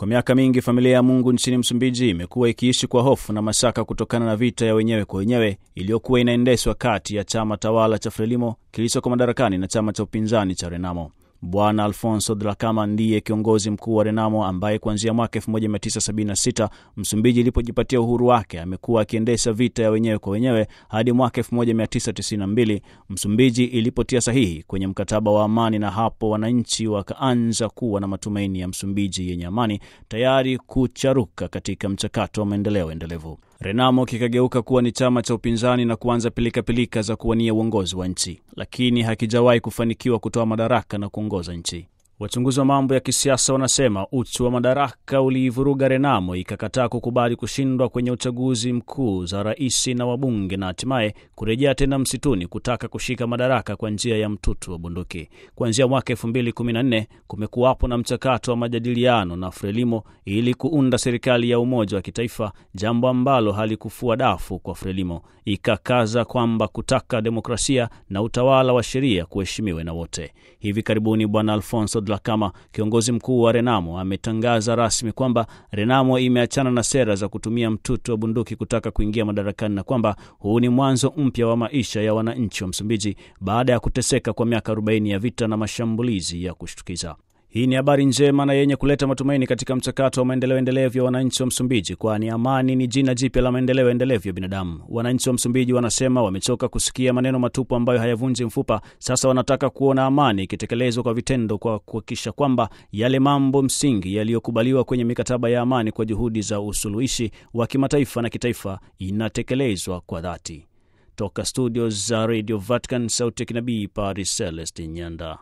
Kwa miaka mingi familia ya Mungu nchini Msumbiji imekuwa ikiishi kwa hofu na mashaka kutokana na vita ya wenyewe kwa wenyewe iliyokuwa inaendeshwa kati ya chama tawala cha Frelimo kilichoko madarakani na chama cha upinzani cha Renamo. Bwana Alfonso Dhlakama ndiye kiongozi mkuu wa Renamo ambaye kuanzia mwaka 1976 Msumbiji ilipojipatia uhuru wake amekuwa akiendesha vita ya wenyewe kwa wenyewe hadi mwaka 1992 Msumbiji ilipotia sahihi kwenye mkataba wa amani, na hapo wananchi wakaanza kuwa na matumaini ya Msumbiji yenye amani, tayari kucharuka katika mchakato wa maendeleo endelevu. Renamo kikageuka kuwa ni chama cha upinzani na kuanza pilikapilika -pilika za kuwania uongozi wa nchi, lakini hakijawahi kufanikiwa kutoa madaraka na kuongoza nchi. Wachunguzi wa mambo ya kisiasa wanasema uchu wa madaraka uliivuruga Renamo ikakataa kukubali kushindwa kwenye uchaguzi mkuu za rais na wabunge na hatimaye kurejea tena msituni kutaka kushika madaraka kwa njia ya mtutu wa bunduki. Kuanzia mwaka 2014 kumekuwapo na mchakato wa majadiliano na Frelimo ili kuunda serikali ya umoja wa kitaifa, jambo ambalo halikufua dafu kwa Frelimo. Ikakaza kwamba kutaka demokrasia na utawala wa sheria kuheshimiwe na wote. Hivi karibuni Bwana Alfonso Dhlakama, kiongozi mkuu wa Renamo, ametangaza rasmi kwamba Renamo imeachana na sera za kutumia mtutu wa bunduki kutaka kuingia madarakani na kwamba huu ni mwanzo mpya wa maisha ya wananchi wa Msumbiji baada ya kuteseka kwa miaka 40 ya vita na mashambulizi ya kushtukiza. Hii ni habari njema na yenye kuleta matumaini katika mchakato wa maendeleo endelevu ya wananchi wa Msumbiji, kwani amani ni jina jipya la maendeleo endelevu ya binadamu. Wananchi wa Msumbiji wanasema wamechoka kusikia maneno matupu ambayo hayavunji mfupa. Sasa wanataka kuona amani ikitekelezwa kwa vitendo, kwa kuhakikisha kwamba yale mambo msingi yaliyokubaliwa kwenye mikataba ya amani kwa juhudi za usuluhishi wa kimataifa na kitaifa inatekelezwa kwa dhati. Toka studio za Radio Vatican, sauti ya kinabii, Paris Celestin Nyanda.